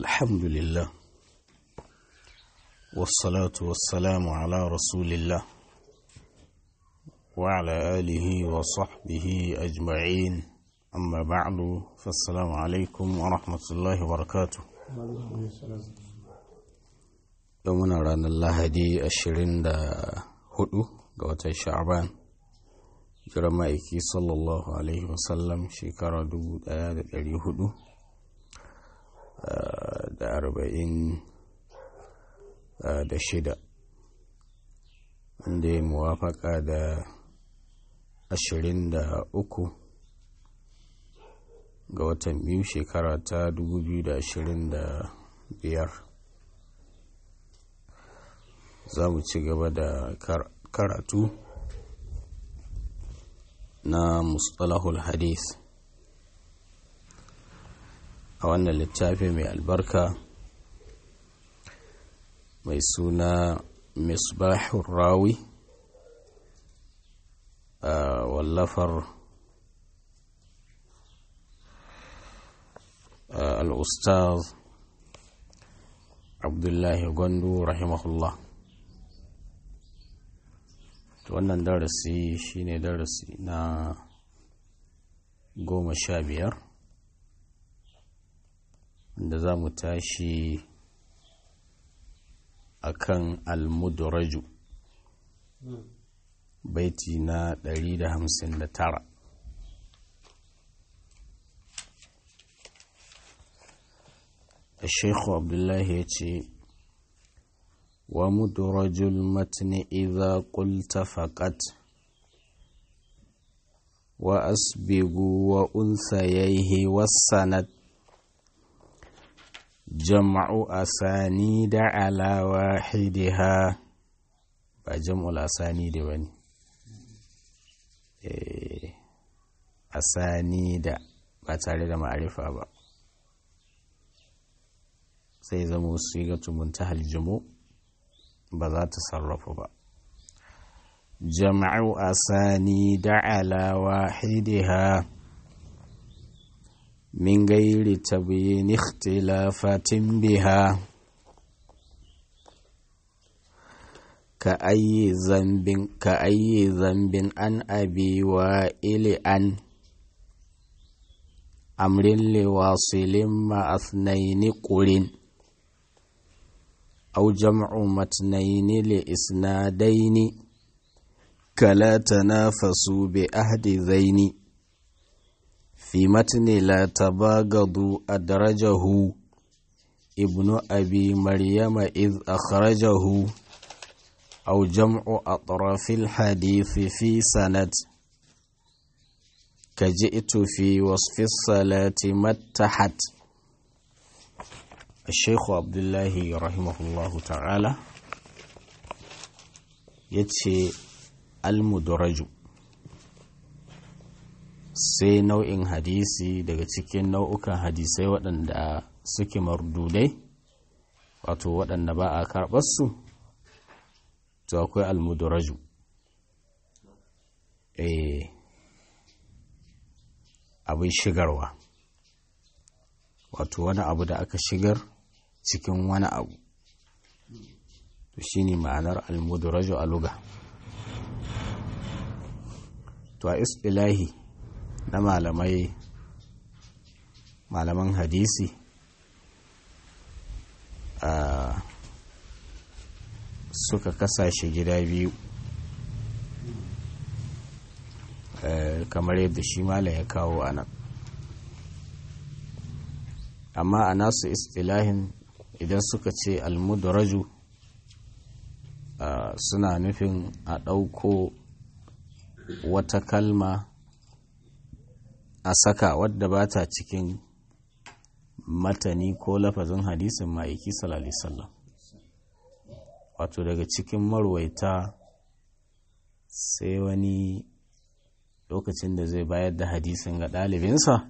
الحمد لله والصلاة والسلام على رسول الله وعلى آله وصحبه أجمعين أما بعد فالسلام عليكم ورحمة الله وبركاته يومنا رانا الله دي أشرين دا هدو قوة شعبان جرمائكي صلى الله عليه وسلم شكرا دو دا دا هدو da arba'in da shida wanda ya muwafaka da ashirin da uku ga watan biyu shekara ta dubu biyu da ashirin da biyar za mu ci gaba da karatu na mustalahul hadith a wannan littafi mai albarka mai suna misbahun rawi a wallafar al'ustaz abdullahi gwandu rahimahullah wannan darasi shine darasi na goma sha biyar da za mu tashi a kan almudraju baiti na 159 الشيخ عبد الله يتي ومدرج المتن إذا قلت فقط وأسبق وأنثييه والسند جمع أسانيد على واحدها بجمع الأسانيد بني أسانيد ba tare da ma'arifa ba sai zama sigatu muntahal jumu ba za ta sarrafa ba jama'u asani da ala wahidiha من غير تبيين اختلافات بها كأي ذنب كأي ذنب أن أبي وائل أن أمر لواصل مع اثنين قرن أو جمع متنين لإسنادين كلا تنافسوا بأهد ذين في متن لا تباغضوا أدرجه ابن أبي مريم إذ أخرجه أو جمع أطراف الحديث في سند كجئت في وصف الصلاة متحت الشيخ عبد الله رحمه الله تعالى يتشي المدرج sai nau'in hadisi daga cikin nau'ukan hadisai waɗanda suke mardudai wato waɗanda ba a karɓarsu to akwai almuduraju eh abin shigarwa wato wani abu da aka shigar cikin wani abu to shine ma'anar almuduraju a luga to a istilahi na malamai malaman hadisi a suka kasashe gida biyu kamar yadda shi malam ya kawo a nan amma a nasu istilahin idan suka ce almudaraju suna nufin a ɗauko wata kalma a saka wadda ba ta cikin matani ko lafazin hadisin ma'aiki sallallahu wato daga cikin marwaita sai wani lokacin da zai bayar da hadisin ga ɗalibinsa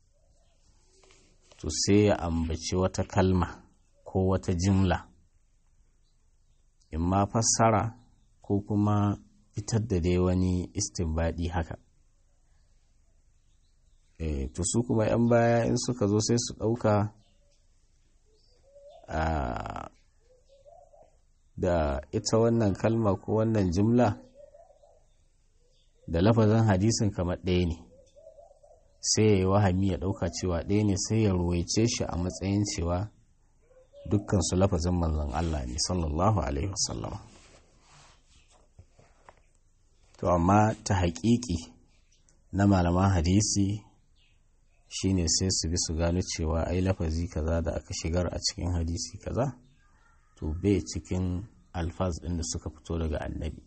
to sai ya ambaci wata kalma ko wata jimla in ma fassara ko kuma fitar da dai wani istinbadi haka e, to su kuma 'yan baya in suka zo sai su ɗauka da ita wannan kalma ko wannan jimla da lafazin hadisin kamar ɗaya ne sai ya yi wahami ya ɗauka cewa ɗaya ne sai ya ruwaice shi a matsayin cewa dukkan su lafazin manzon Allah ne sallallahu alaihi wasallam to amma ta haƙiƙi na malaman hadisi shine sai su bi su gano cewa ai lafazi kaza da aka shigar a cikin hadisi kaza to bai cikin alfaz ɗin da suka fito daga annabi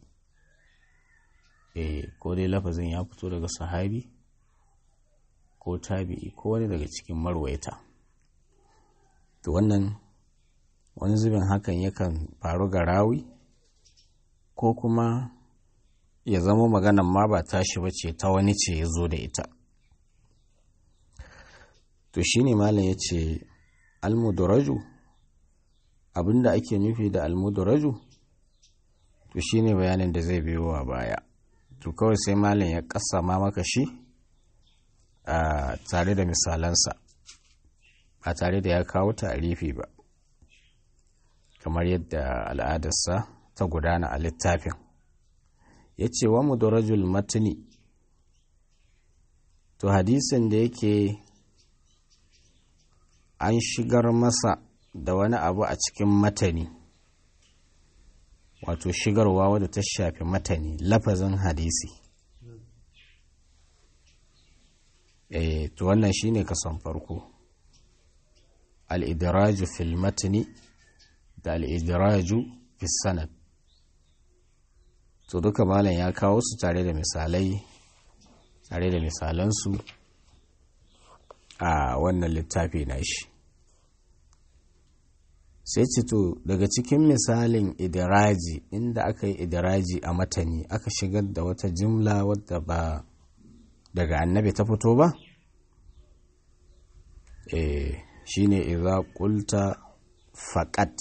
eh ko dai lafazin ya fito daga sahabi ko tabi'i ko wani daga cikin marwaita to wannan wani zubin hakan yakan faru ga rawi ko kuma ya zama maganan ma ba tashi ba ce ta wani ce ya zo da ita to shi ne malam ya ce almudaraju abinda ake nufi da almudaraju to shi ne bayanin da zai biyo a baya to kawai sai malam ya kasa ma maka shi a tare da misalansa ba tare da ya kawo tarifi ba kamar yadda al'adarsa ta gudana a littafin ya ce wa mudarajul matni to hadisin da yake an shigar masa da wani abu a cikin matani wato shigarwa wadda ta shafi matani lafazin hadisi eh to wannan shine kason farko al-idraju fil matni da al-idraju fis sanad to duka malam ya kawo su tare da misalai tare da misalansu a wannan littafi na shi sai ce to daga cikin misalin idiraji inda aka yi idiraji a matani aka shigar da wata jimla wadda ba daga annabi ta fito ba eh shine idza qulta faqat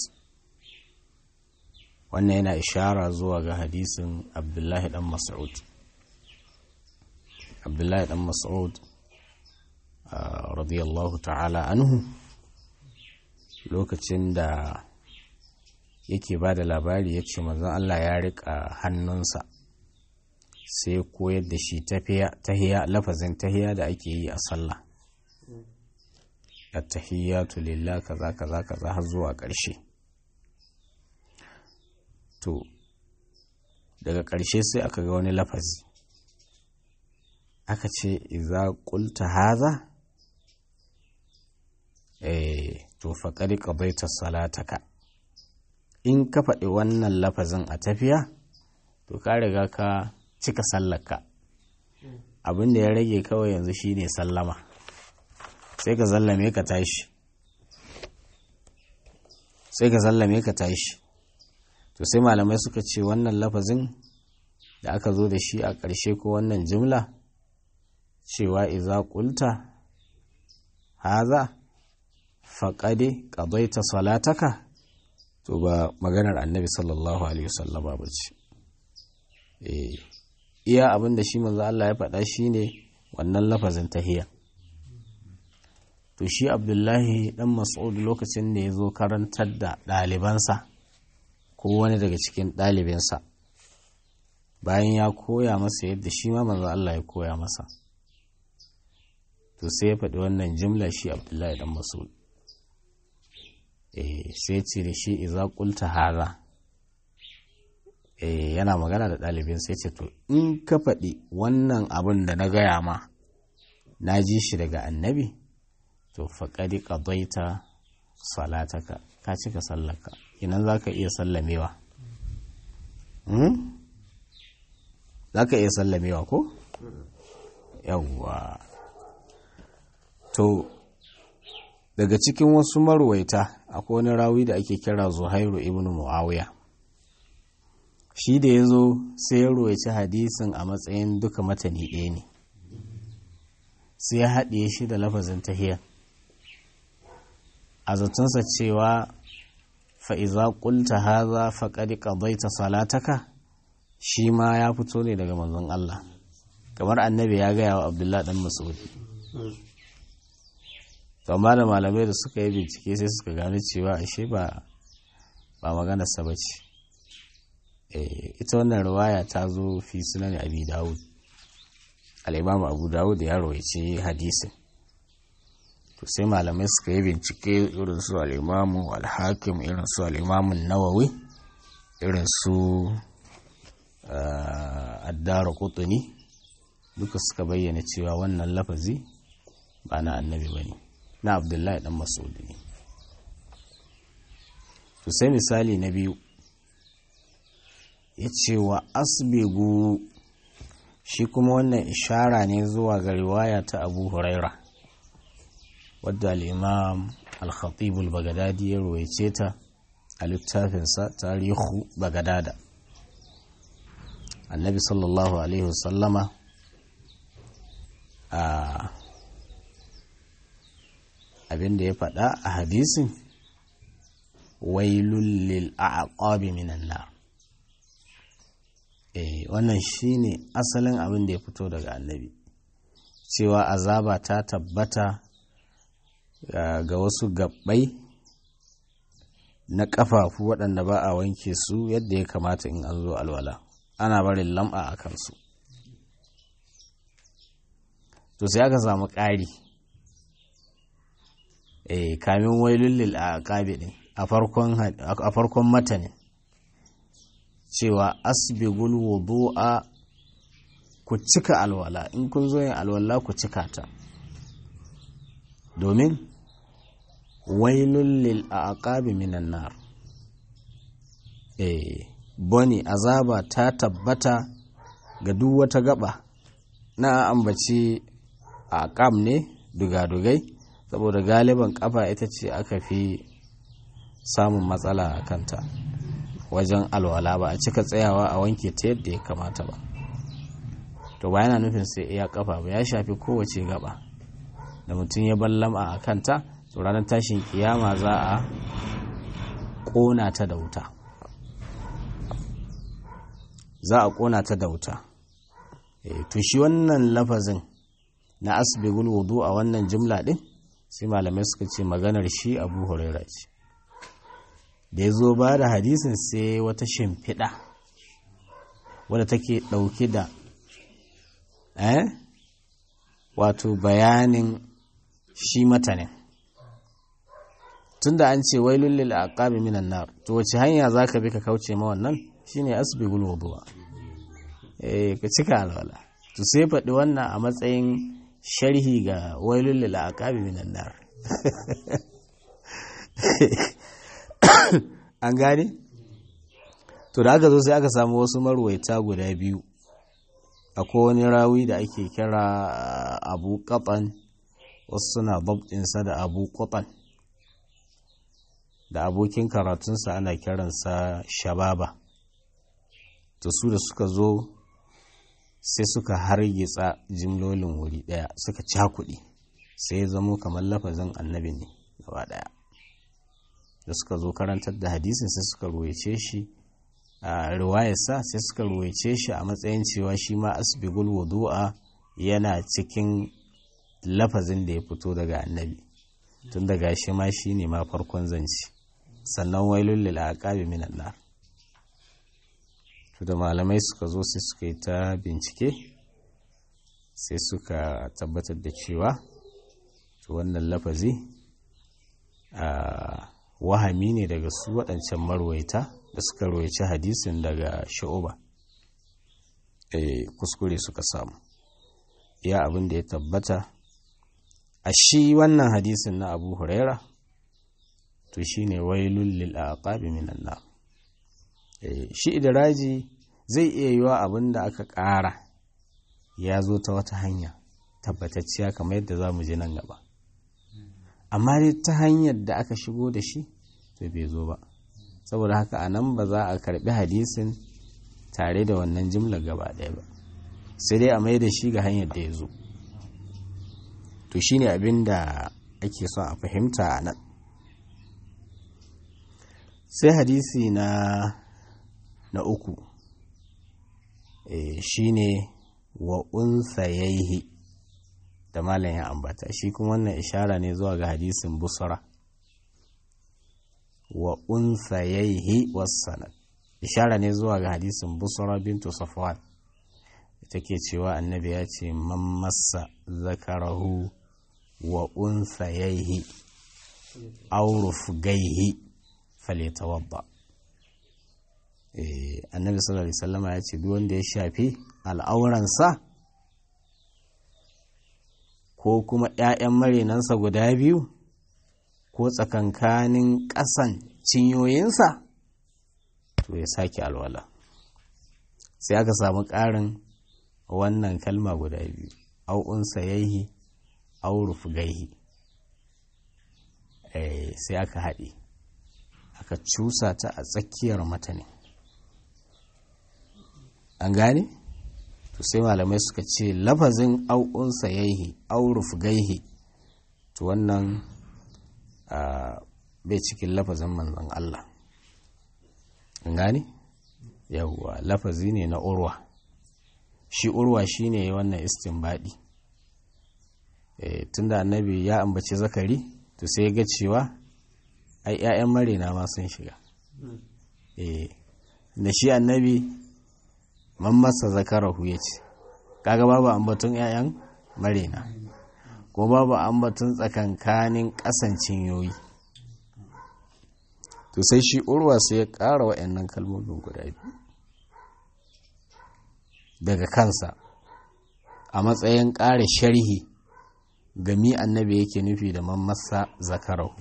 wannan yana ishara zuwa ga hadisin abdullahi dan mas'ud abdullahi dan mas'ud radiyallahu ta'ala anhu lokacin da yake ba da labari ya ce manzon Allah ya rika hannunsa sai koyar da shi tahiya lafazin tahiya da ake yi a sallah at-tahiyatu lillah kaza kaza kaza har zuwa ƙarshe to daga ƙarshe sai aka ga wani lafazi aka ce iza qulta haza eh to faqad qadaita salataka in ka faɗi wannan lafazin a tafiya to ka riga ka cika sallarka abin da ya rage kawai yanzu shine sallama sai ka zallame ka tashi sai ka zallame ka tashi to sai malamai suka ce wannan lafazin da aka zo da shi a ƙarshe ko wannan jimla cewa iza ƙulta haza faƙade ƙabaita salataka to ba maganar annabi sallallahu alaihi wasallama ba ce iya abin da shi manzo Allah ya faɗa shine wannan lafazin tahiyya to shi abdullahi dan mas'ud lokacin da ya zo karantar da ɗalibansa ko wani daga cikin ɗalibinsa bayan ya koya masa yadda shi ma manzo Allah ya koya masa to sai ya faɗi wannan jimla shi abdullahi dan mas'ud eh sai ce da shi iza qulta haza eh yana magana da ɗalibin sai ce to in ka faɗi wannan abin da na gaya ma na ji shi daga annabi to faƙaɗi ƙadaita salataka ka cika sallarka inan za ka iya sallamewa za ka iya sallamewa ko? yawwa to daga cikin wasu marwaita akwai wani rawi da ake kira zuhairu ibn muawiya shi da ya zo sai ya ruwaici hadisin a matsayin duka matani ɗaya ne sai ya haɗe shi da lafazin tahiyar a zatunsa cewa fa'iza ƙulta haza faƙaɗi ƙabaita salataka shi ma ya fito ne daga manzon Allah kamar annabi ya gaya wa abdullahi ɗan masudi amma da malamai da suka yi bincike sai suka gano cewa ashe ba ba maganarsa ba ce ita wannan riwaya ta zo fi sunan abi dawud al'imamu abu dawud ya rawaice hadisin to sai malamai suka yi bincike irin su al'imamu al-hakim irin su al'imamun nawawi irin su addara kutuni duka suka bayyana cewa wannan lafazi ba na annabi ba ne na abdullahi dan masudi ne to sai misali na biyu ya ce wa asbigu shi kuma wannan ishara ne zuwa ga riwaya ta abu huraira wadda al'imam al-khatibul bagadadi ya ruwaice ta a littafinsa tarihu bagadada annabi sallallahu alaihi wasallama a abinda ya faɗa a hadisin wailul lil aqabi minan nar eh wannan shine asalin abin da ya fito daga annabi cewa azaba ta tabbata ga wasu gabbai na ƙafafu waɗanda ba a wanke su yadda ya kamata in an zo alwala ana barin lam'a a kansu to sai aka samu ƙari eh kamin wailul a ƙabi ɗin a farkon matanin cewa asbigul wudu'a ku cika alwala in kun zo yin alwala ku cika ta domin wailul lil aqabi minan nar eh boni azaba ta tabbata ga duk wata gaba na ambaci aqam ne dugadugai saboda galiban kafa ita ce aka fi samun matsala a kanta wajen alwala ba a cika tsayawa a wanke ta yadda ya kamata ba to ba yana nufin sai iya kafa ba ya shafi kowace gaba da mutum ya ballama a kanta to ranar tashin kiyama za a ƙona ta da wuta za a ƙona ta da wuta to shi wannan lafazin na asbigul wudu a wannan jimla din sai malamai suka ce maganar shi abu huraira ce da ya zo ba da hadisin sai wata shimfiɗa wadda take ɗauke da eh wato bayanin shi matanin tunda an ce wai lullul aqabi minan nar to wace hanya zaka bi ka kauce ma wannan shine asbigul wudu'a eh ka cika alwala to sai faɗi wannan a matsayin sharhi ga wailul lil aqabi minan nar an gane to da aka zo sai aka samu wasu marwaita guda biyu akwai wani rawi da ake kira abu katan wasu suna babtinsa da abu katan da abokin karatunsa ana kiransa shababa to su da suka zo sai suka hargitsa jimlolin wuri daya suka cakuɗi sai ya zamo kamar lafazin annabi ne gaba daya da suka zo karantar da hadisin sai suka ruwaice shi a riwayarsa sai suka ruwaice shi a matsayin cewa shi ma asbigul wudu'a yana cikin lafazin da ya fito daga annabi tun daga shi ma shi ne ma farkon zanci sannan wailul lil aqabi minan nar to da malamai suka zo sai suka yi ta bincike sai suka tabbatar da cewa to wannan lafazi a wahami ne daga su waɗancan marwaita da suka roici hadisin daga sha'uba e, kuskure suka samu ya abin da ya tabbata a shi wannan hadisin na abu huraira to shi ne wailul lil aqabi minan nar e, shi idiraji zai iya yiwa abin da aka ƙara ya zo ta wata hanya tabbatacciya kamar yadda za mu je nan gaba amma dai ta hanyar da aka shigo da shi to bai zo ba saboda haka a nan ba za a karbi hadisin tare da wannan jimlar gaba ɗaya ba sai dai a mai da shi ga hanyar da ya zo to shi ne abin da ake son a fahimta a nan sai hadisi na na uku e, shi ne wa unsayaihi da malam ya ambata shi kuma wannan ishara ne zuwa ga hadisin busra wa unsayaihi wassanad ishara ne zuwa ga hadisin busra bintu safwan take cewa annabi ya ce man massa zakarahu wa unsayaihi aw rufgaihi falyatawadda eh annabi sallallahu alaihi wasallam ya ce duk wanda ya shafi al'auransa ko kuma ‘ya'yan marinansa guda biyu ko tsakankanin ƙasan cinyoyinsa to ya sake alwala sai aka samu ƙarin wannan kalma guda biyu au'unsa yaihi auruf gaihi sai aka haɗe aka cusa ta a tsakiyar mata an gane? to sai malamai suka ce lafazin au'unsa yaihi auruf gaihi to wannan bai cikin lafazin manzon Allah an gane? yawwa lafazi ne na urwa shi urwa shi ne wannan istinbadi e, tunda annabi ya ambaci zakari to sai ga cewa ai 'ya'yan marina ma sun shiga e, da shi annabi man masa zakarahu ya ce kaga babu ambatun 'ya'yan marina ko babu ambatun tsakankanin kasancin yoyi to sai shi urwa sai ya ƙara wa'annan kalmomin guda biyu daga kansa a matsayin ƙara sharhi gami annabi yake nufi da mammasa zakarahu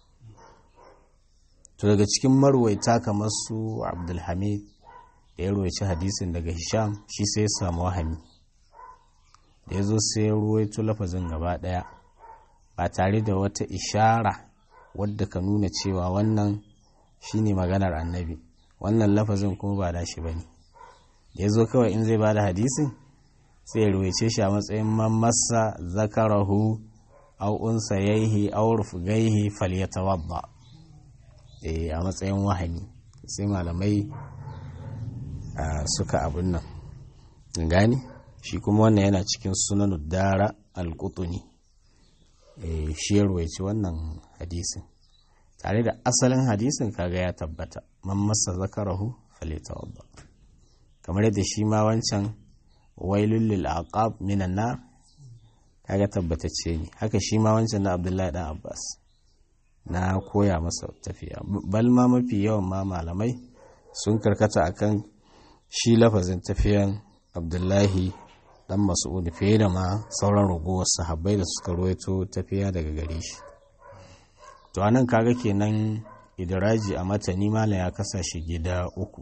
to daga cikin marwaita kamar su abdulhamid da ya ruwaici hadisin daga hisham shi sai ya samu wahami da ya zo sai ya ruwaito lafazin gaba ɗaya ba tare da wata ishara wadda ka nuna cewa wannan shine maganar annabi wannan lafazin kuma ba da shi ba ne da ya zo kawai in zai ba da hadisin sai ya ruwaice shi a matsayin mamasa zakarahu au unsa yaihi au rufgaihi falyatawadda eh a matsayin wahani sai malamai suka abin nan gani shi kuma wannan yana cikin sunan dara al-qutni eh shi ya ruwaice wannan hadisin tare da asalin hadisin kaga ya tabbata man masa zakarahu falyatawadda kamar yadda shi ma wancan wailul lil aqab minan nar kaga tabbatacce ne haka shi ma wancan na Abdullahi dan Abbas na koya masa tafiya bal ma mafi yawan ma malamai sun karkata akan shi lafazin tafiyan Abdullahi dan Mas'ud fiye da ma sauran ragowar sahabbai da suka ruwaito tafiya daga gare shi to anan kaga kenan idraji a matani malam ya kasa shi gida uku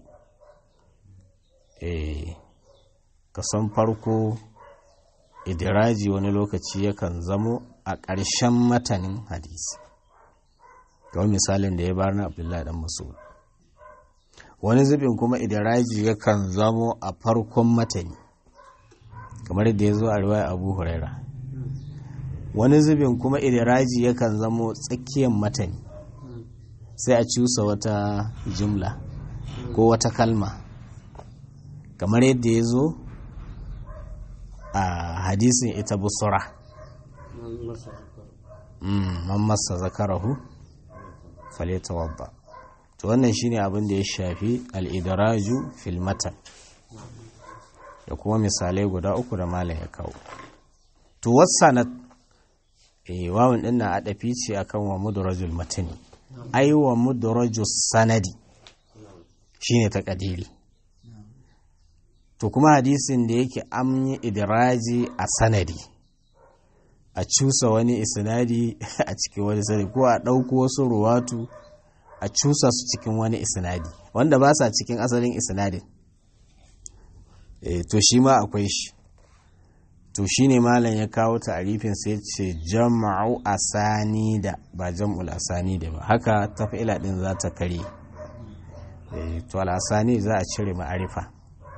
eh kasan farko idiraji wani lokaci yakan zamo a ƙarshen matanin hadisi kawai misalin da ya bar na abdullahi dan masud wani zubin kuma idiraji yakan zamo a farkon matani kamar da ya zo a riwaya abu huraira wani zubin kuma idiraji yakan zamo tsakiyar matani sai a cusa wata jumla ko wata kalma kamar yadda ya zo a hadisin ita busura man masa zakarahu faleta wabba to wannan shine abin da ya shafi al'idaraju filmatan da kuma misalai guda uku da malam ya kawo to wasanat eh wawun din na adafi ce akan wa mudrajul matani ai wa mudrajus sanadi shine takadiri to kuma hadisin da yake an yi idiraji a sanadi a cusa wani isnadi a cikin wani sanadi ko a ɗauko wasu ruwatu a cusa su cikin wani isnadi wanda ba sa cikin asalin isnadin e, to shi ma akwai shi to shi ne malam ya kawo ta'arifin sai ce jama'u asani da ba jam'ul asani da ba haka tafila din za ta kare e, to al'asani za a cire ma'arifa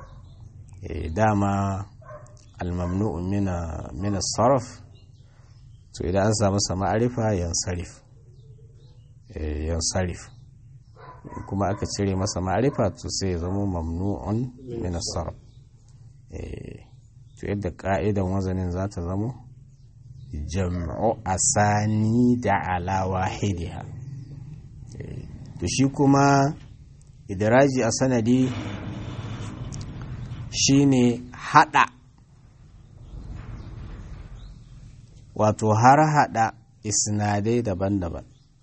dama almamnu'un mina sarf to idan an samu sama arifa yansarif yansarif kuma aka cire masa ma'arifa to sai ya zama mamnu'un mina sarf to yadda ka'idan wazanin za ta zama jam'u asani da ala wahidiha to shi kuma idiraji a sanadi shine hada wato har hada isnadai daban-daban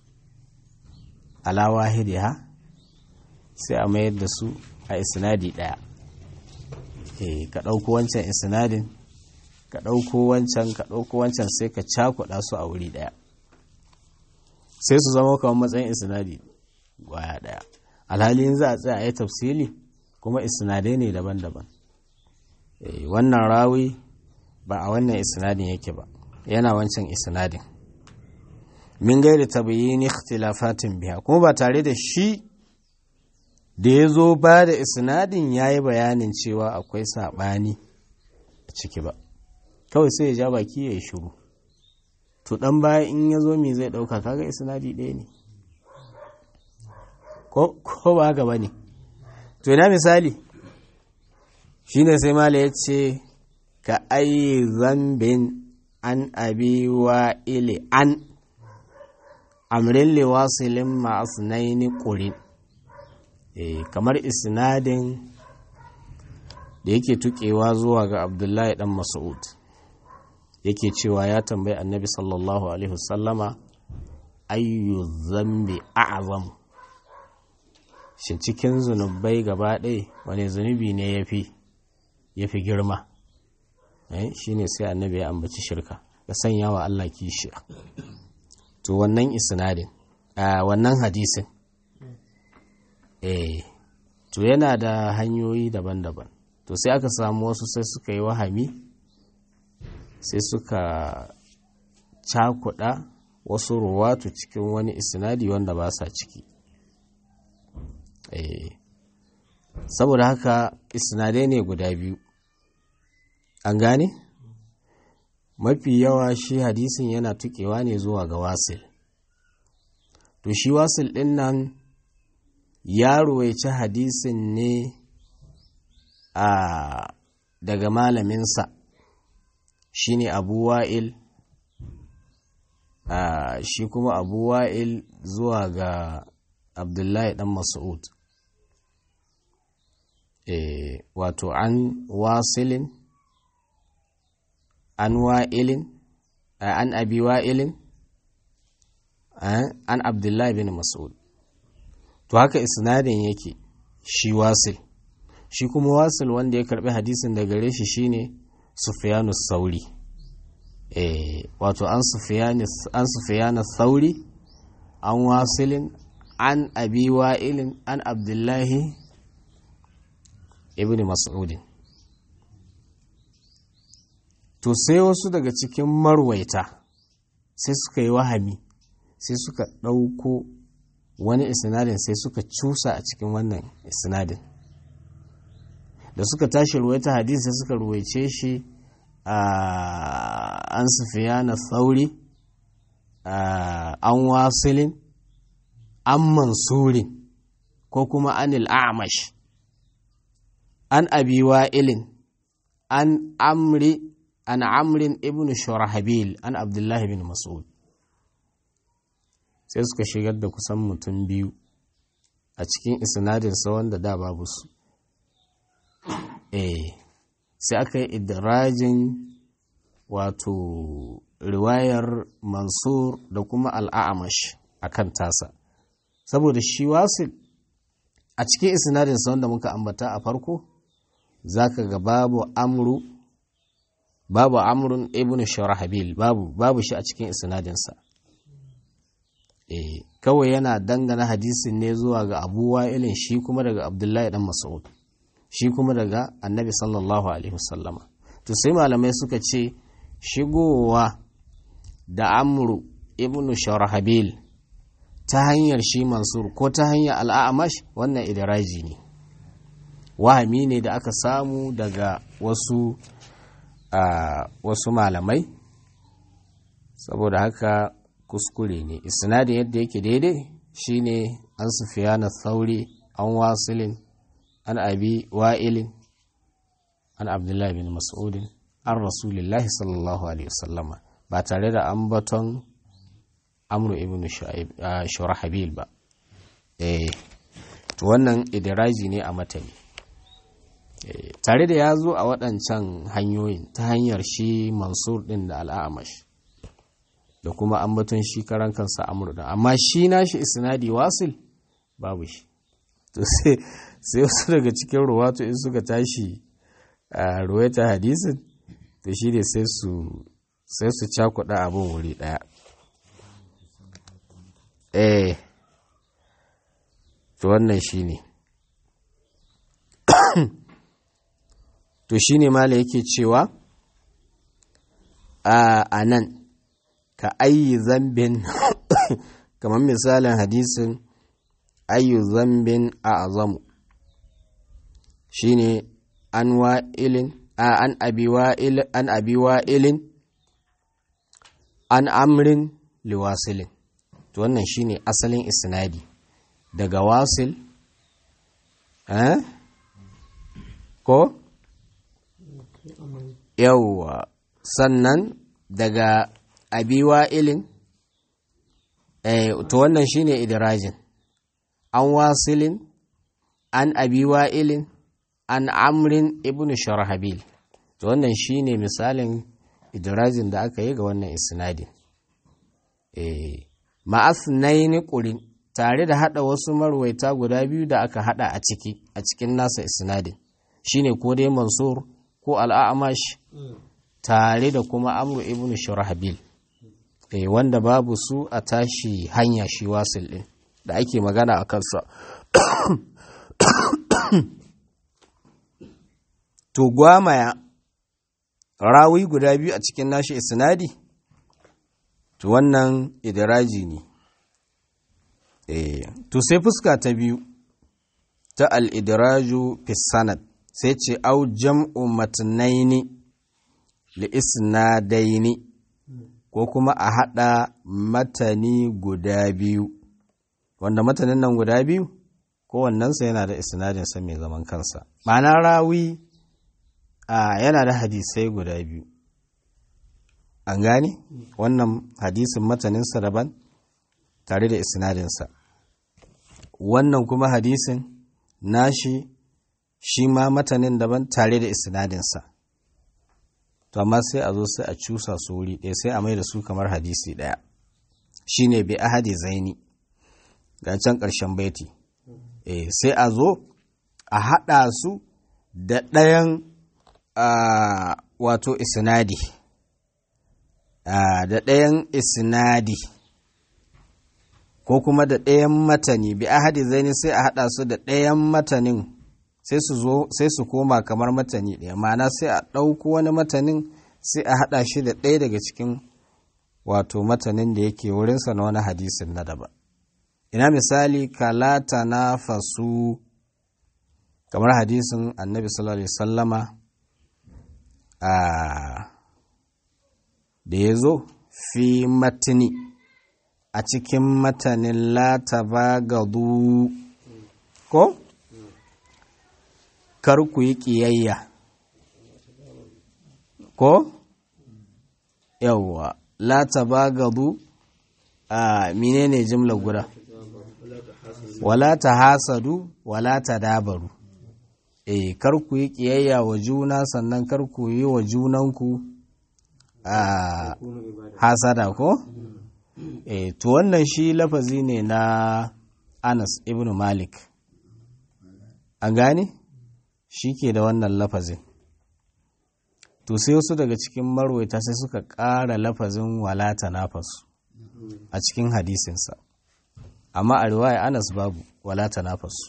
ala wahidiha sai a mayar da su a isnadi daya ka ɗauko wancan isnadin ka ɗauko wancan ka ɗauko wancan sai ka cakuɗa su a wuri ɗaya sai su zama kamar matsayin isnadi gwaya ɗaya alhali za a tsaya a yi tafsili kuma isnadai ne daban-daban wannan rawi ba a wannan isnadin yake ba yana wancan isnadin min gairi tabayyin ikhtilafatin biya kuma ba tare da shi da ya zo ba da isnadin ya yi bayanin cewa akwai saɓani a ciki ba kawai sai ya ja baki ya yi shuru to ɗan baya in ya zo me zai ɗauka kaga isnadi ɗaya ne ko ba haka ba ne to ina misali shi ne sai mala ya ce ka ayi zambin an abi wa ile an amrin liwasilin ma'asnaini ƙurin kamar isnadin da yake tukewa zuwa ga abdullahi dan mas'ud yake cewa ya tambayi annabi sallallahu alaihi wasallama ayyu zambi a'zam shin cikin zunubai gaba ɗaya wani zunubi ne yafi yafi girma eh shine sai annabi ya ambaci shirka ya sanya wa Allah kishiya to wannan isnadin a wannan hadisin eh to yana da hanyoyi daban-daban to sai aka samu wasu sai suka yi wahami sai suka cakuɗa wasu ruwatu cikin wani isnadi wanda ba sa ciki eh saboda haka isnadai ne guda biyu an gane mafi yawa shi hadisin yana tukewa ne zuwa ga wasil to shi wasil ɗin nan ya ruwaici hadisin ne a daga malaminsa shi ne abu wa'il shi kuma abu wa'il zuwa ga abdullahi dan mas'ud e, wato an wasilin an wa'ilin an abi wa'ilin an abdullahi bin mas'ud to haka isnadin yake shi wasil shi kuma wasil wanda ya karbi hadisin da gare shi shine sufyanu sauri eh wato an sufyanu an sufyanu sauri an wasilin an abi wa'ilin an abdullahi ibn mas'udin to sai wasu daga cikin marwaita sai suka yi wahami sai suka ɗauko wani isnadin sai suka cusa a cikin wannan isnadin da suka tashi ruwaita hadisi sai suka ruwaice shi a an sufiya na sauri an wasilin an mansurin ko kuma anil a'mash an abi wa'ilin an amri an amrin ibn shurahabil an abdullahi bin mas'ud sai suka shigar da kusan mutum biyu a cikin isnadinsa wanda da babu su eh sai aka yi idirajin wato riwayar mansur da kuma al'amash a kan tasa saboda shi wasu a cikin isnadinsa wanda muka ambata a farko zaka ga babu amru babu amrun ibn sharahabil babu babu shi a cikin isnadinsa eh kawai yana dangana hadisin ne zuwa ga abu wa'ilin shi kuma daga abdullahi dan mas'ud shi kuma daga annabi sallallahu alaihi wasallama to sai malamai suka ce shigowa da amru ibn sharahabil ta hanyar shi mansur ko ta hanyar al'amash wannan idaraji ne wahami ne da aka samu daga wasu wasu malamai saboda haka kuskure ne isnadin yadda yake daidai shine an sufiyana thauri an wasilin an abi wa'ilin an abdullahi bin mas'udin an rasulillahi sallallahu alaihi wasallama ba tare da ambaton amru ibn shurahabil ba eh to wannan idiraji ne a matani tare da ya zo a waɗancan hanyoyin ta hanyar shi mansur ɗin da al'amash da kuma ambaton shi karan kansa amru da amma shi nashi isnadi wasil babu shi to sai wasu daga cikin ruwatu in suka tashi a ruwaita hadisin to shi ne sai su sai su cakuɗa abin wuri ɗaya eh to wannan shi ne to shi ne mala yake cewa a nan ka ayi zambin kamar misalin hadisin ayu zambin a azamu shi ne an wa'ilin an abi wa'ilin an amrin liwasilin to wannan shi ne asalin isnadi daga wasil eh? ko yauwa sannan daga abiwa ilin eh, to wannan shine idirajin an wasilin an abiwa ilin an amrin ibn sharhabil to wannan shine misalin idirajin da aka yi ga wannan isnadin eh, ma'asnaini ƙurin tare da hada wasu marwaita guda biyu da aka hada a ciki a cikin nasa isnadin shine ko dai mansur ko al'amash tare da kuma amru ibn shurahbil eh wanda babu su a tashi hanya shi wasil din da ake magana a kansa to gwamaya rawi guda biyu a cikin nashi isnadi to wannan idiraji ne eh to sai fuska ta biyu ta al-idraju fi sanad sai ce au jam'u matnaini li isnadaini ko kuma a haɗa matani guda biyu wanda matanin nan guda biyu kowannensa yana da isnadinsa mai zaman kansa ma'ana rawi a yana da hadisai guda biyu an gane wannan hadisin mataninsa daban tare da isnadinsa wannan kuma hadisin nashi shi ma matanin daban tare da isnadinsa to amma sai a zo sai a cusa su wuri ɗaya sai a mai da su kamar hadisi ɗaya shine bi ahadi zaini ga can ƙarshen baiti eh sai a zo a haɗa su da ɗayan wato isnadi da ɗayan isnadi ko kuma da ɗayan matani bi ahadi zaini sai a haɗa su da ɗayan matanin sai su zo sai su koma kamar matani ɗaya ma'ana sai a ɗauko wani matanin sai a haɗa shi da ɗaya daga cikin wato matanin da yake wurinsa na wani hadisin na daban ina misali kalata na fasu kamar hadisin annabi sallallahu alaihi sallama a da ya zo fi matini a cikin matanin lata ba gadu ko? kar ku yi ƙiyayya ko yawwa la tabagadu a menene jimla guda wala ta hasadu wala ta dabaru eh kar ku yi ƙiyayya wa juna sannan kar ku yi wa junanku a hasada ko eh to wannan shi lafazi ne na Anas ibn Malik an gane shi ke da wannan lafazin to sai wasu daga cikin marwaita sai suka ƙara lafazin walata nafasu a cikin hadisinsa amma a riwaya anas babu walata nafasu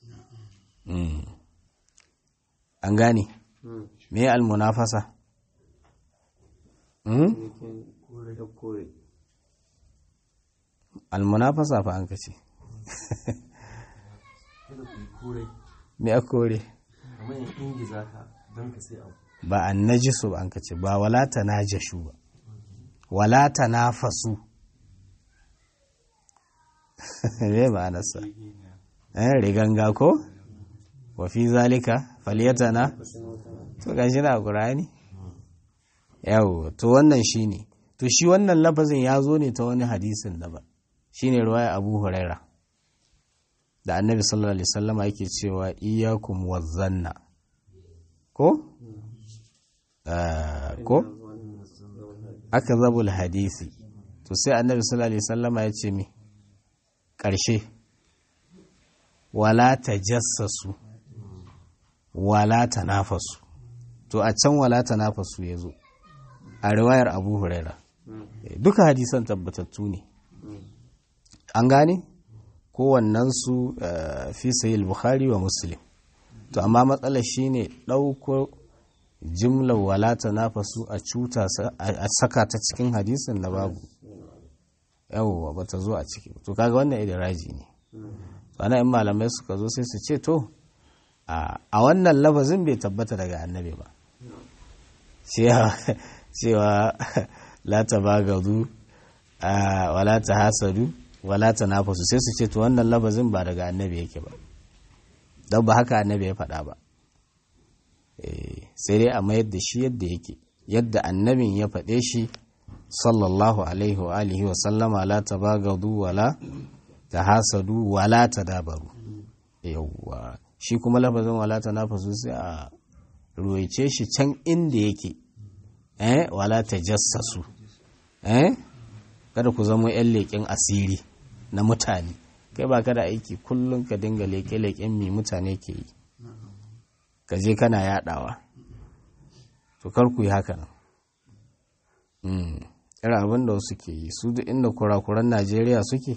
an gane me almunafasa almunafasa fa an kace me a kore ba an najisu ba an kace ba wala ta najashu ba wala ta nafasu me ma'anarsa eh riganga ko wa fi zalika falyatana to gashi na qur'ani yawo to wannan shine to shi wannan lafazin ya zo ne ta wani hadisin daban shine ruwaya abu huraira da annabi sallallahu alaihi wasallama yake cewa iyakum wazzanna ko ko aka zabul hadisi to sai annabi sallallahu alaihi wasallama ya ce mi ƙarshe wala ta jassasu wala ta nafasu to a can wala ta nafasu ya zo a riwayar abu huraira duka hadisan tabbatattu ne an gane kowannensu fi sayil bukhari wa muslim to amma matsalar shine ɗauko jimlar wala ta nafasu a cuta a saka ta cikin hadisin da babu yawwa ba ta zo a ciki to kaga wannan idiraji ne ana in malamai suka zo sai su ce to a wannan lafazin bai tabbata daga annabi ba cewa la ta bagadu wala ta hasadu wala ta nafasu sai su ce to wannan lafazin ba daga annabi yake ba don ba haka annabi ya faɗa ba sai dai a mayar da shi yadda yake yadda annabin ya faɗe shi sallallahu alaihi wa alihi wa sallama la ta bagadu wala ta hasadu wala ta dabaru yawwa shi kuma lafazin wala ta nafasu sai a ruwaice shi can inda yake eh wala ta jassasu eh kada ku zama yan leƙen asiri na mutane kai ba ka da aiki kullum ka dinga leƙe-leƙen mai mutane ke yi ka je kana yaɗawa to kar ku yi haka nan irin abin da wasu ke yi su duk inda kurakuran najeriya suke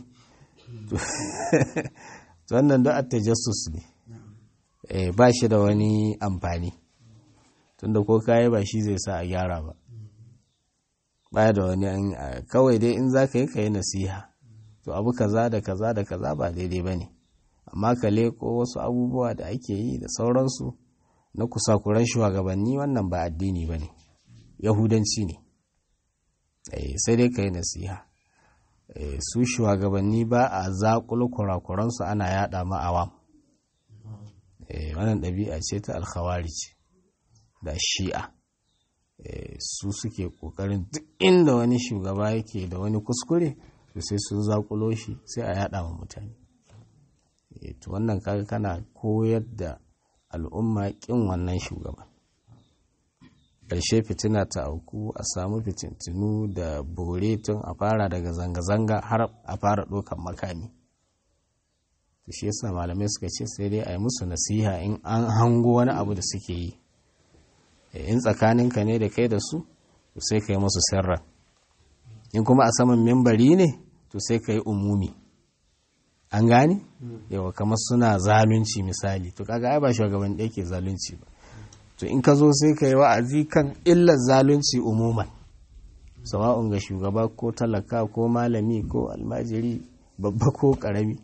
wannan da attajassus ne ba shi da wani amfani tunda ko kayi ba shi zai sa a gyara ba baya da wani kawai dai in za ka yi ka yi nasiha to abu kaza da kaza da kaza ba daidai ba ne amma ka leko wasu abubuwa da ake yi da sauransu na kusakuran shugabanni wannan ba addini ba ne yahudanci ne sai dai ka yi nasiha su shugabanni ba a zaƙulu kurakuransu ana yada ma'awam wannan ɗabi'a ce ta alkhawarij da shi'a su suke ƙoƙarin duk inda wani shugaba yake da wani kuskure to sai sun zaƙulo shi sai a yada wa mutane to wannan kaga kana koyar da al'umma ƙin wannan shugaban ƙarshe fitina ta auku a samu fitintinu da bore tun a fara daga zanga-zanga har a fara ɗaukan makami to shi yasa malamai suka ce sai dai a yi musu nasiha in an hango wani abu da suke yi in tsakaninka ne da kai da su to sai ka yi musu sirran in kuma a saman membari ne to sai ka yi umumi an gane yawa kamar suna zalunci misali to kaga ai ba shugaban ɗaya ke zalunci ba to in ka zo sai ka yi wa'azi kan illar zalunci umuman sawa'un ga shugaba ko talaka ko malami ko almajiri babba ko ƙarami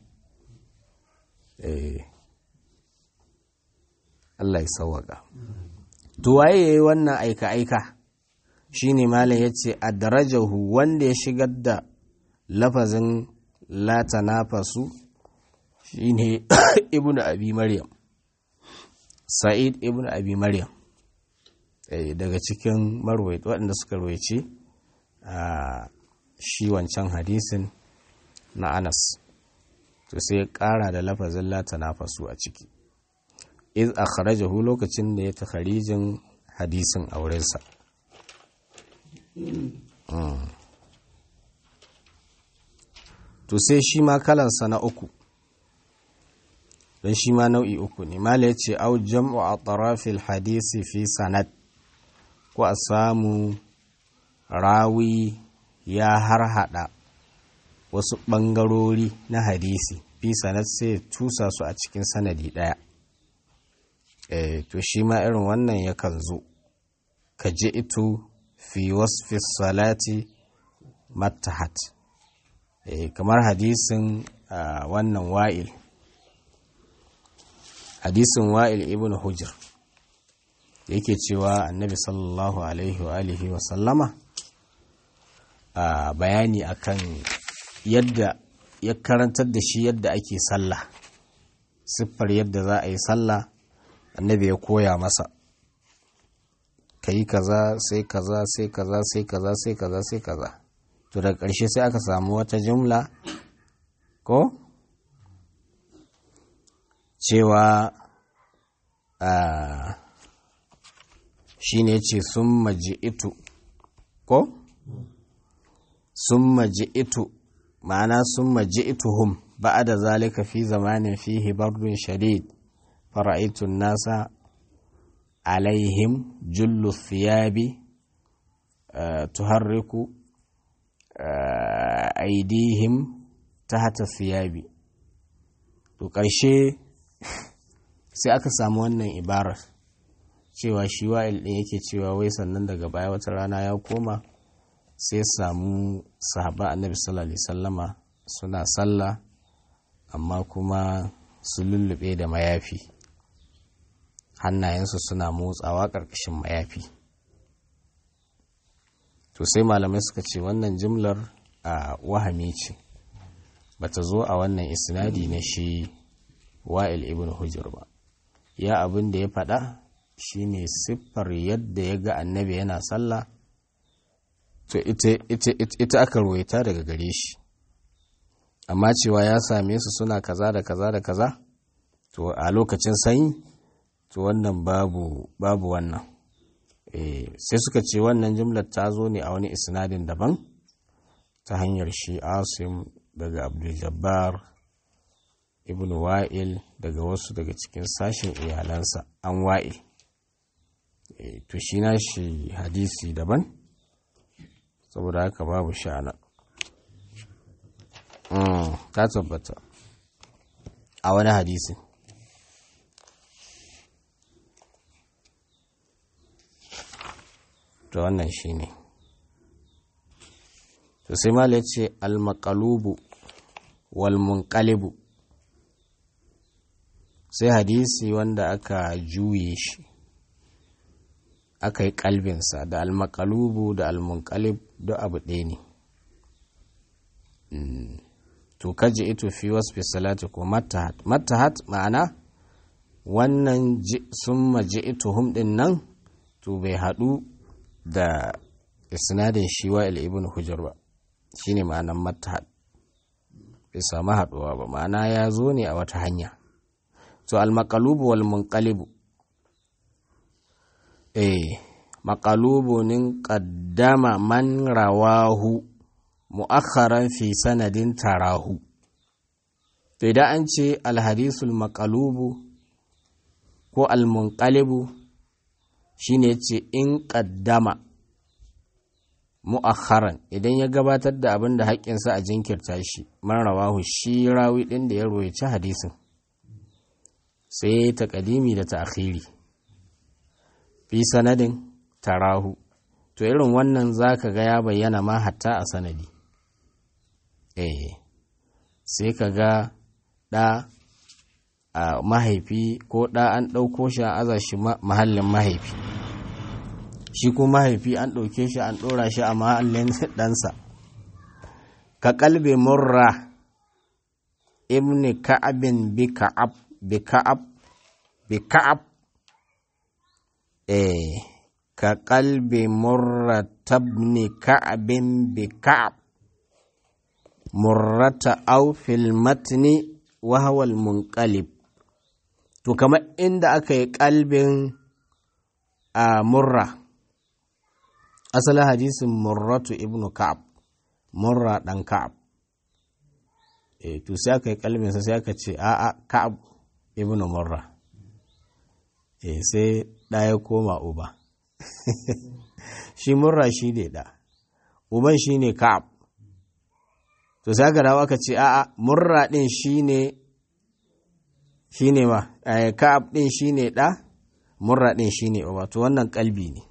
Allah ya sawaka to waye yayi wannan aika-aika shine malam yace adrajahu wanda ya shigar da lafazin la tanafasu shine ibnu abi maryam sa'id ibn abi maryam daga cikin marwai waɗanda suka rawaice a shi wancan hadisin na anas to sai ya ƙara da lafazin lata nafasu a ciki iz akhrajahu lokacin da ya takharijin hadisin aurensa to sai shi ma kalansa na uku don shi ma nau'i uku ne mala ya ce au jam'u a tarafil hadisi fi sanad ko a samu rawi ya harhaɗa wasu ɓangarori na hadisi fi sanad sai tusa su a cikin sanadi ɗaya e, to shi ma irin wannan yakan zo ka ji ito fi wasfi salati mattahat e, kamar hadisin uh, wannan wa'il hadisin wa'il ibn hujr yake cewa annabi sallallahu alaihi wa alihi wa sallama a bayani akan yadda ya karantar da shi yadda ake sallah siffar yadda za a yi sallah annabi ya koya masa ka yi kaza sai kaza sai kaza sai kaza sai kaza sai kaza to daga ƙarshe sai aka samu wata jumla ko cewa shi ne ce sun maji'itu ko sun maji'itu ma'ana sun maji'ituhum ba da zalika fi zamanin fihi bardun shadid fara'itun nasa alaihim jullu thiyabi tuharriku aidihim tahta thiyabi to ƙarshe sai aka samu wannan ibarar cewa shi wa'il ɗin yake cewa wai sannan daga baya wata rana ya koma sai samu sahaba annabi sallallahu alaihi sallama suna sallah amma kuma su lullube da mayafi hannayensu suna motsawa ƙarƙashin mayafi to sai malamai suka ce wannan jimlar a wahami ce bata zo a wannan isnadi na shi wa'il ibn hujjar ba ya abin da ya faɗa shine siffar yadda ya ga annabi yana sallah to ita aka ruwaita daga gare shi amma cewa ya same su suna kaza da kaza da kaza to a lokacin sanyi to wannan babu babu wannan sai suka ce wannan jimlar ta zo ne a wani isnadin daban ta hanyar shi asim daga abdul jabbar ibn wa'il daga wasu daga cikin sashen iyalansa an wa'il to shi na shi hadisi daban saboda haka babu sha'ana ta tabbata a wani hadisi to wannan shi ne to sai mala ya ce almakalubu walmunkalibu sai hadisi wanda aka juye shi aka yi kalbinsa da almakalubu da almunkalib da abu ɗaya ne to kaji ito fi wasu salati ko matahat matahat ma'ana wannan sun maji ito humɗin nan to bai haɗu da isnadin shi wa ibn hujjar ba shine ma'anan matahat bai samu haɗuwa ba ma'ana ya zo ne a wata hanya to almakalubu wal munqalibu eh maqalubu nin qaddama man rawahu mu'akharan fi sanadin tarahu to idan an ce alhadisul maqalubu ko almunqalibu shine ce in qaddama mu'akharan idan ya gabatar da abin da haƙƙinsa a jinkirta shi man rawahu shi rawi ɗin da ya royaci hadisin sai ta ƙadimi da ta'khiri fi sanadin tarahu to irin wannan zaka ga ya bayyana ma hatta a sanadi eh sai ka ga ɗa a mahaifi ko ɗa an ɗauko shi a aza shi mahallin mahaifi shi ko mahaifi an ɗauke shi an ɗora shi a mahallin ɗansa ka kalbe murra ibni ka'abin bi ka'ab bi ka'ab bi ka'ab eh ka kalbe murra tabni ka'abin bi ka'ab murrata au fil matni wa huwa al munqalib to kamar inda aka yi kalbin a murra asalin hadisin murratu ibnu ka'ab murra dan ka'ab e to sai aka yi kalminsa sai aka ce a'a ka'ab ibnu murra e sai da ya koma uba shi murra shi ne da uban shi ne ka'ab to sai aka dawo aka ce a'a murra din shi ne shi ne ma ka'ab din shi ne da murra din shi ne uba to wannan kalbi ne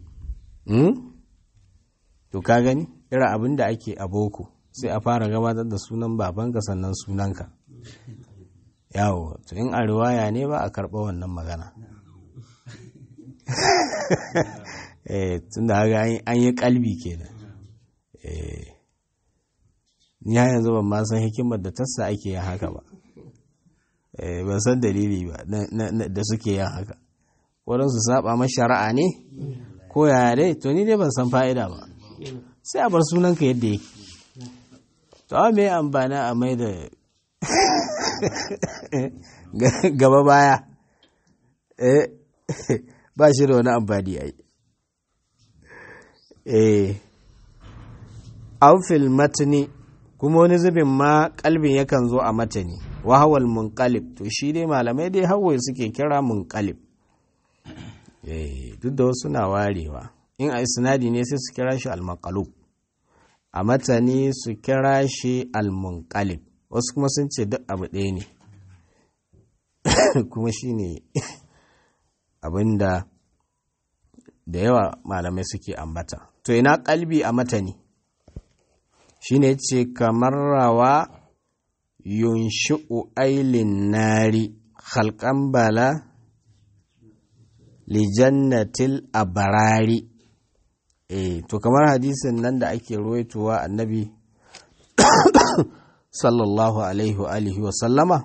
to ka gani irin abin da ake a boko sai a fara gabatar da sunan babanka sannan sunanka yawo to in a riwaya ne ba a karɓa wannan magana eh tunda haka an yi kalbi kenan eh ni har yanzu ban ma san hikimar da tassa ake yin haka ba eh ban san dalili ba da suke yin haka waɗansu saba ma shari'a ne ko yaya dai to ni dai ban san fa'ida ba sai a bar sunanka yadda yake to amma me amfani a mai da gaba baya eh ba shi da wani amfani ai eh aufil matni kuma wani zubin ma kalbin yakan zo a matani wahawal munqalib to shi dai malamai dai hawaye suke kira munqalib eh duk da wasu na warewa in a isnadi ne sai su kira shi al-maqalub a matani su kira shi al-munqalib wasu kuma sun ce duk abu ɗaya ne kuma shi ne abinda da yawa malamai suke ambata to ina kalbi a matani shi ne ce kamar rawa yunshi'u ailin nari halkan bala lijannatil abarari eh to kamar hadisin nan da ake ruwaitowa annabi sallallahu alaihi wa alihi wa sallama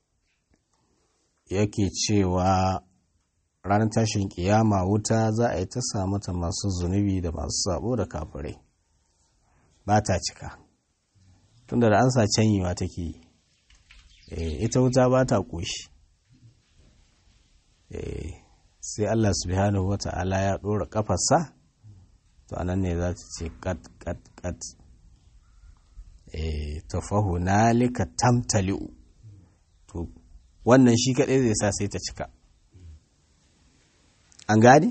yake cewa ranar tashin kiyama wuta za a yi ta samu ta masu zunubi da masu sabo da kafirai ba ta cika tunda da an sa canyewa take yi ita wuta ba ta ƙoshi sai Allah subhanahu wa ta'ala ya ɗora ƙafarsa to anan ne za ta ce kat kat kat tafahu nalika tamtali'u to wannan shi kaɗai zai sa sai ta cika an gane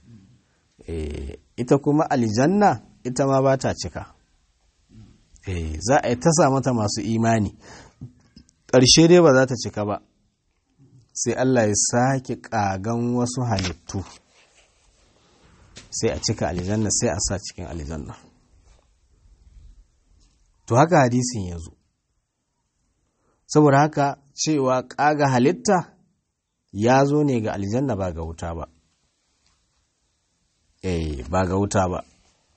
ita kuma aljanna ita ma ba ta cika za a yi ta sa mata masu imani ƙarshe dai ba za ta cika ba sai Allah ya sake ƙagan wasu halittu sai a cika aljanna sai a sa cikin aljanna to haka hadisin ya zo saboda haka cewa ƙaga halitta ya zo ne ga aljanna ba ga wuta ba eh ba ga wuta ba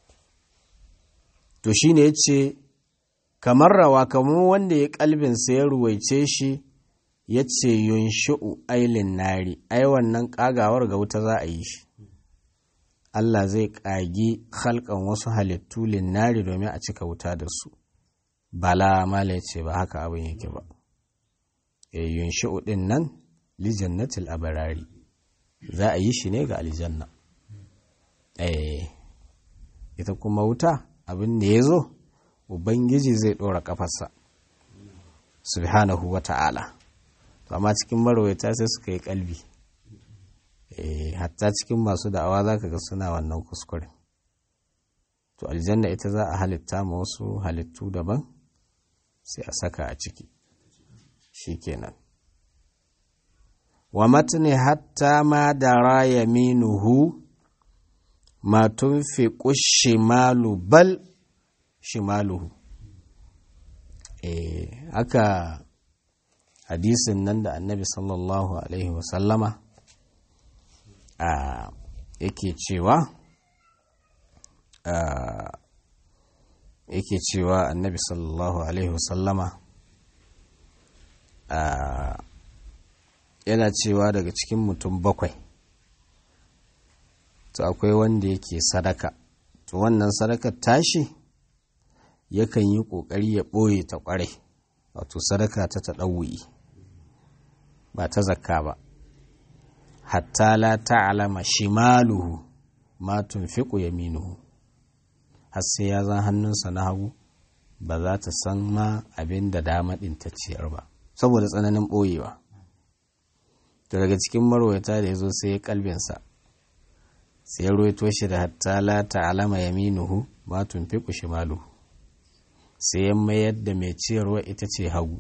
to shine ya ce kamar rawa kamar wanda ya kalbinsa ya ruwaice shi ya ce yunshi'u ailin nari ai wannan ƙagawar ga wuta za a yi shi Allah zai ƙagi halkan wasu halittu linnari domin a cika wuta da su bala mala ya ce ba haka abin yake ba yunshi'u ɗin nan lijannatil abarari za a yi shi ne ga aljanna ita kuma wuta abin da ya zo ubangiji zai ɗora ƙafarsa subhanahu wa ta'ala amma cikin marwaita sai suka yi kalbi hatta cikin masu da'awa za ka ga suna wannan kuskure to aljanna ita za a halitta ma wasu halittu daban sai a saka a ciki shi kenan wa matni hatta ma da yaminuhu ma tunfiqu shimalu bal shimaluhu eh haka hadisin nan da annabi sallallahu alaihi wasallama a yake cewa yake cewa annabi sallallahu alaihi wasallama yana cewa daga cikin mutum bakwai to akwai wanda yake sadaka to wannan sadakar tashi yakan yi ƙoƙari ya ɓoye ta ƙwarai wato sadaka ta taɗawuyi ba ta zakka ba hatta la ta'lama shimaluhu ma tunfiqu yaminuhu har sai ya zan hannunsa na hagu ba za ta san ma abin da dama ɗin ta ciyar ba saboda tsananin ɓoyewa to daga cikin marwata da ya zo sai ya kalbinsa sai ya roito shi da hatta la ta'lama yaminuhu ma tunfiqu shimaluhu sai ya mayar da mai ciyarwa ita ce hagu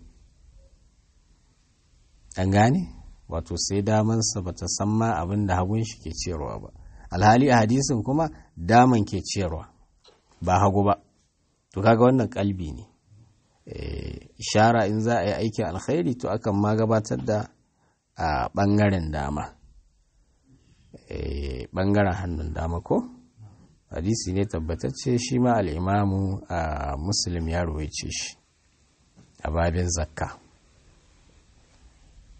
an gane wato sai damansa ba ta san ma abin da hagun shi ke ciyarwa ba alhali a hadisin kuma daman ke ciyarwa ba hagu ba to kaga wannan kalbi ne ishara in za a yi aikin alkhairi to akan ma gabatar da a ɓangaren dama ɓangaren hannun dama ko hadisi ne tabbatacce shi ma al'imamu a muslim ya ruwaice shi a babin zakka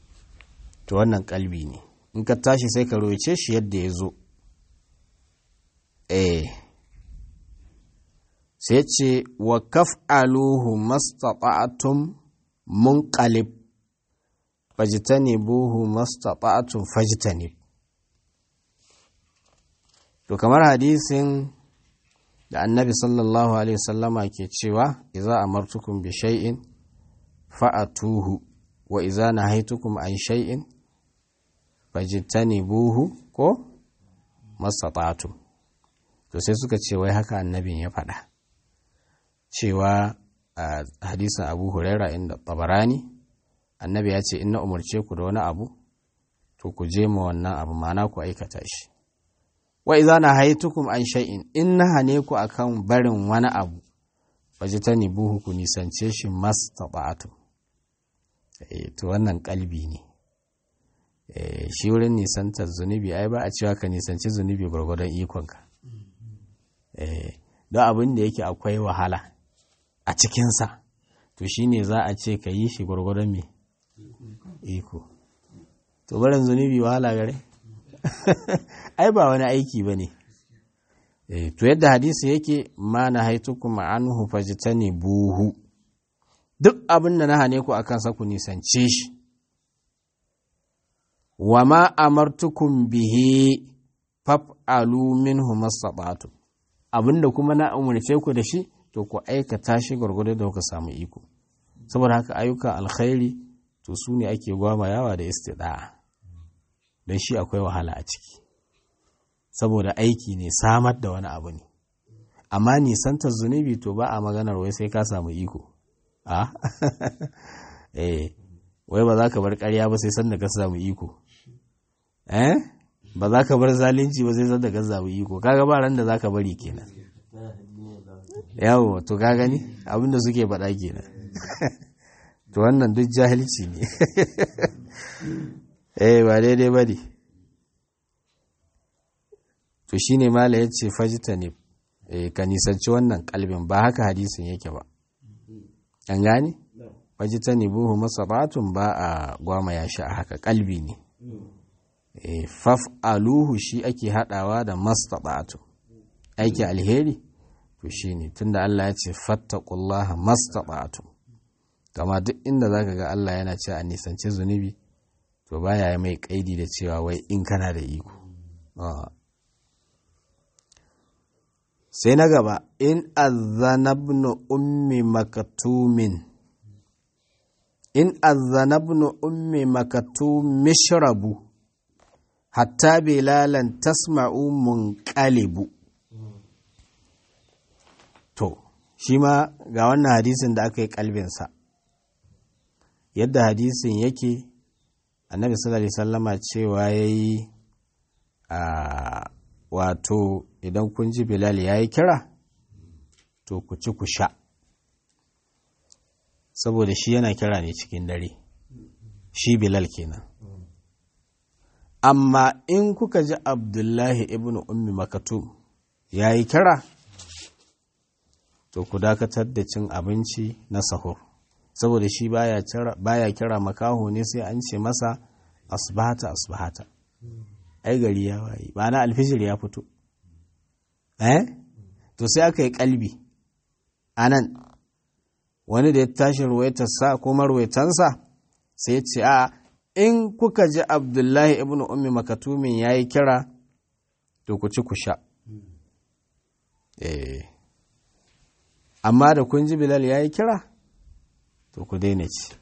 to wannan kalbi ne in ka tashi sai ka ruwaice shi yadda ya zo eh sai ce wa kaf'aluhu mastata'tum munqalib fajtanibuhu mastata'tum fajtanib to kamar hadisin da annabi sallallahu alaihi wasallama ke cewa idza amartukum bi shay'in fa'atuhu wa idza nahaytukum an shay'in fajtanibuhu ko mastata'tum to sai suka ce wai haka annabin ya faɗa cewa a hadisin abu huraira inda tabarani annabi ya ce in na umarce ku da wani abu to ku je ma wannan abu mana ku aikata shi wa idza nahaytukum an shay'in in na hane ku akan barin wani abu fajtani buhu ku nisance shi mastata'atu eh to wannan kalbi ne eh shi wurin nisantar zunubi ai ba a cewa ka nisanci zunubi gwargwadon ikonka eh don abin da yake akwai wahala a cikinsa to shi ne za a ce ka yi shi gwargwadon me iko to barin zunubi wahala gare ai ba wani aiki ba ne to yadda hadisi yake ma na haitukum anhu fajtani buhu duk abin da na hane ku akan sa ku nisance shi wa ma amartukum bihi faf'alu minhu mastata'tum abinda kuma na umarce ku da shi to ku aikata shi gwargwado da kuka samu iko saboda haka ayyukan alkhairi to su ne ake gwamayawa da istida'a don shi akwai wahala a ciki saboda aiki ne samar da wani abu ne amma nisantar zunubi to ba a maganar wai sai ka samu iko a eh wai ba za ka bar karya ba sai sanda ka samu iko eh ba za ka bar zalunci ba sai sanda ka samu iko kaga ba ran da za ka bari kenan yawo to ka gani abinda suke faɗa kenan to wannan duk jahilci ne eh ba daidai ba ne to shine mala ya ce fajita ne ka nisanci wannan kalbin ba haka hadisin yake ba an gane fajita ne buhu masabatun ba a gwama ya shi a haka kalbi ne faf aluhu shi ake hadawa da mastaɓatu aiki alheri to shi ne tunda Allah ya ce fattakullaha mastaɓatu kama duk inda za ka ga Allah yana ce a nisanci zunubi to baya mai kaidi da cewa wai in kana da iko sai na gaba in azanabnu ummi makatumin in azanabnu ummi makatum mishrabu hatta bilalan tasma'u munqalibu to shi ma ga wannan hadisin da aka yi kalbinsa yadda hadisin yake annabi sallallahu alaihi sallama cewa ya yi a wato idan kun ji bilal ya yi kira to ku ci ku sha saboda shi yana kira ne cikin dare shi bilal kenan amma in kuka ji abdullahi ibn ummi makatum ya yi kira to ku dakatar da cin abinci na sahur saboda shi baya kira makaho ne sai an ce masa asbahata asbahata ai gari ya waye ba na alfijir ya fito eh to sai aka yi kalbi anan wani da ya tashi ruwaitarsa ko marwaitansa sai ce a in kuka ji abdullahi ibn ummi makatumin ya yi kira to ku ci ku sha eh amma da kun ji bilal ya yi kira to ku daina ci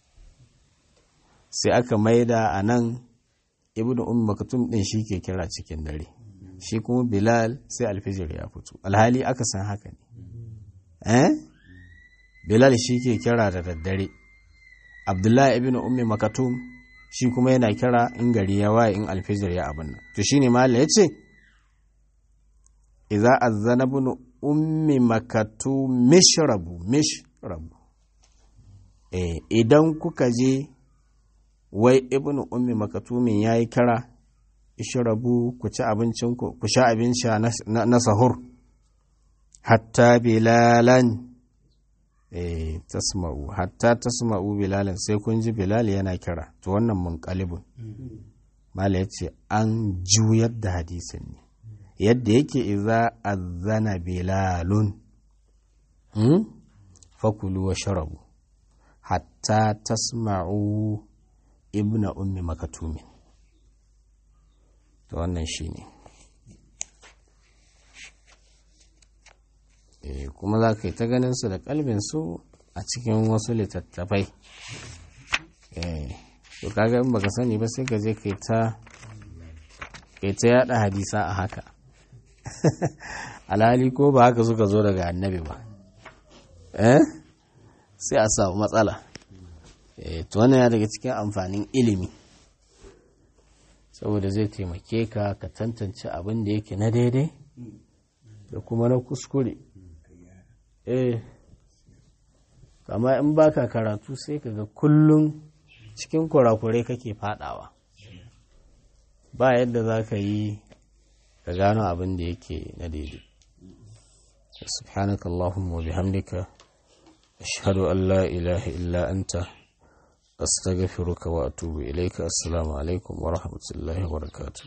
sai aka maida a nan ibn um maktum din shi ke kira cikin dare shi kuma bilal sai alfijir ya fito alhali aka san haka ne eh bilal shi ke kira da daddare abdullahi ibn ummi makatum shi kuma yana kira in gari ya waye in alfijir ya abin nan to shine mala yace idza azzana ibn ummi makatum mishrabu mishrabu eh idan kuka je wai ibn ummi makatumin ya yi kira ishirabu ku ci abincinku ku sha abinci na sahur hatta bilalan eh tasma'u hatta tasma'u bilalan sai kun ji bilal yana kira to wannan munqalibun mala ya ce an juyar da hadisin ne yadda yake iza azana bilalun fakulu wa sharabu hatta tasma'u ibna ummi makatumin to wannan shine e, kuma za ka yi ta ganin su da kalbin su a cikin wasu littattafai to kaga in baka sani ba sai ka je kai ta kai ta yada hadisa a haka alhali ko ba haka suka zo daga annabi ba eh sai a samu matsala eh to wannan ya daga cikin amfanin ilimi saboda zai taimake ka ka tantance abin da yake na daidai da kuma na kuskure eh kama in baka karatu sai ka ga kullum cikin kurakurai kake fadawa ba yadda za ka yi ka gano abin da yake na daidai subhanaka allahumma wa bihamdika ashhadu an la ilaha illa anta astaghfiruka wa atubu ilayka assalamu alaikum wa rahmatullahi wa barakatuh